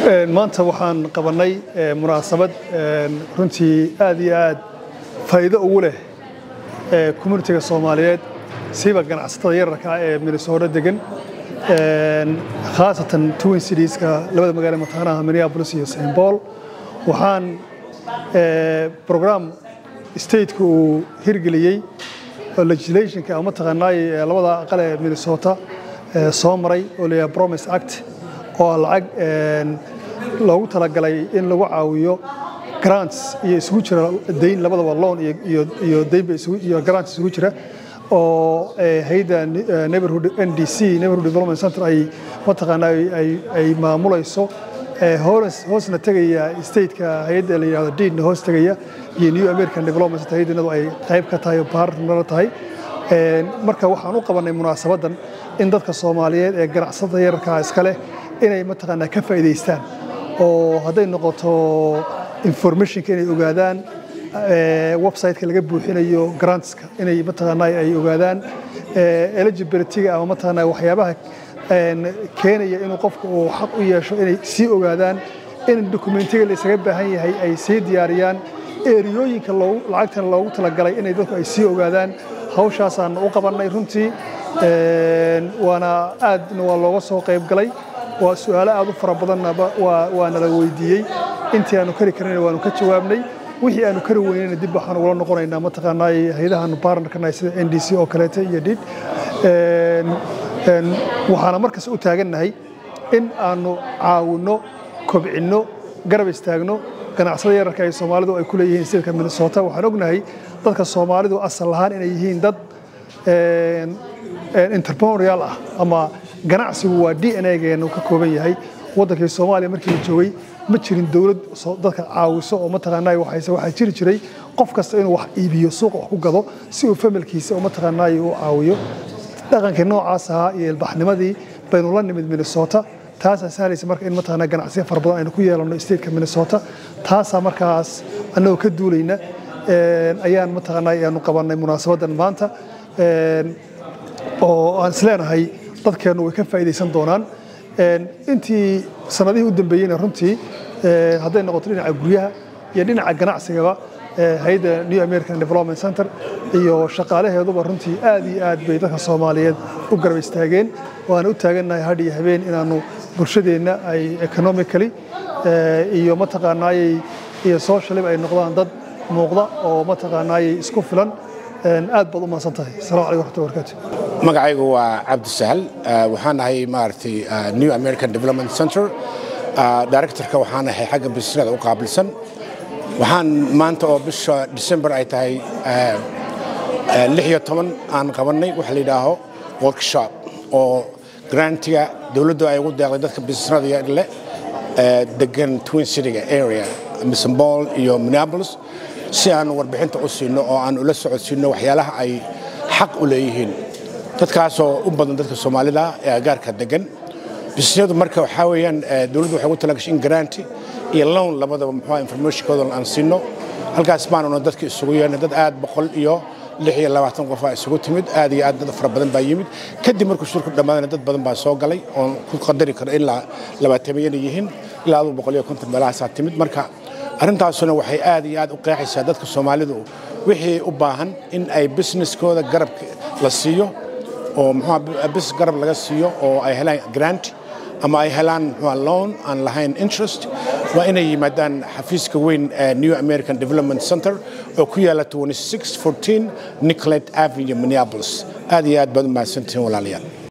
maanta waxaan qabannay munaasabad runtii aad iyo aad faa'iido ugu leh communitiga soomaaliyeed siiba ganacsatada yararka ah ee minnesota degan khaasatan twin citieska labada magaalo mataqaanaha minneapolis iyo st paul waxaan program stateka uu hirgeliyey oo legislationka ama mataqaanaay labada aqal ee minnesota soo maray oo layahay promise act oo lacag loogu talagalay in lagu caawiyo grants iyo isugu jira dayn labadaba loan iyo daynba iyo grants isugu jira oo hay'adda neighborhood ndc neighborhood development center ay mataqaanaa ay maamulayso hoosna tegaya stateka hay'adda la yidhahdo deedna hoos tegaya iyo new american development center hay'addanadu ay qayb ka tahay oo partner tahay marka waxaan u qabannay munaasabaddan in dadka soomaaliyeed ee ganacsatada yararkaa iska leh inay mataqaanaa ka faa'iidaystaan oo hadday noqoto informationka inay ogaadaan websiteka laga buuxinayo grantska inay mataqaanaa ay ogaadaan eligibilityga ama mataqaanaa waxyaabaha keenaya inuu qofka uu xaq u yeesho inay sii ogaadaan in dokumentiga la isaga baahan yahay ay sii diyaariyaan eriyooyinka lacagtan loogu talagalay inay dadku ay sii ogaadaan hawshaasaan u qabannay runtii waana aadna waa looga soo qayb galay waa su'aalo aad u fara badannaba waa nala weydiiyey intii aanu kari karnayna waanu ka jawaabnay wixii aanu kari weynayna dib waxaan ugula noqonaynaa mataqaanaa hayadahaanu baarnarkanahay sida n d c oo kaleete iyo dhid waxaana markas u taagannahay in aanu caawinno kobcinno garab istaagno ganacsada yararka ay soomaalidu ay ku leeyihiin stilka minnesota waxaan ognahay dadka soomaalidu asal ahaan inay yihiin dad entrepreneurial ah ama ganacsigu waa d n a-geenu ka kooban yahay waddankii soomaaliya markii la joogay ma jirin dowlad dadka caawiso oo mataqaanaa waxayse waxaa jiri jiray qof kasta inuu wax iibiyo suuqa wax ku gado si uu familkiisa oo mataqaanaa u caawiyo dhaqankii noocaas ahaa iyo ilbaxnimadii baynu la nimid minnesota taasaa sahlaysa marka in mataqaanaa ganacsiyo fara badan aynu ku yeelanno stateka minnesota taasaa markaas annagoo ka duulayna ayaan mataqaanaa ayaanu qabannay munaasabaddan maanta oo aan isleenahay dadkeennu way ka faa'iidaysan doonaan intii sanadihii u dambeeyeyna runtii hadday noqoto dhinaca guryaha iyo dhinaca ganacsigaba hayadda new american development center iyo shaqaalaheeduba runtii aad iyo aad bay dadka soomaaliyeed u garab istaageen waana u taagannahay hadh iyo habeen inaannu bulshadeenna ay economically iyo mataqaanaayey iyo socialiba ay noqdaan dad muuqda oo mataqaanaayey isku filan aad baad u mahadsan tahay assalamu calaykum waraxmatullahi wabarakaatu magacaygu waa cabdisahal waxaan ahay maaragtay new american development center directorka waxaan ahay xagga bisnada u qaabilsan waxaan maanta oo bisha december ay tahay lix iyo toban aan qabannay waxa la yidhaaho workshop oo grantiga dowladdu ay ugu deeqday dadka bisnada leh degan twin cityga area misambol iyo minneapolis si aan warbixinta u siino oo aan ula socodsiino waxyaalaha ay xaq u leeyihiin dadkaasoo u badan dadka soomaalida ee agaarka degan bisnadu marka waxaa weeyaan dowladdu waxay ugu talagashay in garanti iyo lown labadaba muxuu informationkooda aan siino halkaas baanuna dadka isugu yeernay dad aad boqol iyo lix iyo labaatan qof aa isugu timid aad iyo aad dad fara badan baa yimid kadib markuu shirku dhammaadana dad badan baa soo galay oon ku qadari karo ilaa labaatamiyana yihiin ilaa aduu boqol iyo konton meelahaasaa timid marka arrintaasuna waxay aad iyo aad u qeexaysaa dadka soomaalidu wixii u baahan in ay businesskooda garab la siiyo oo muxuu bis garab laga siiyo oo ay helaan grant ama ay helaan muxuu loan aan lahayn interest waa inay yimaadaan xafiiska weyn ee new american development center oo ku yaala 2614 nicolet avenue minneapolis aad iyo aad baad u mahadsantihiin walaalayaal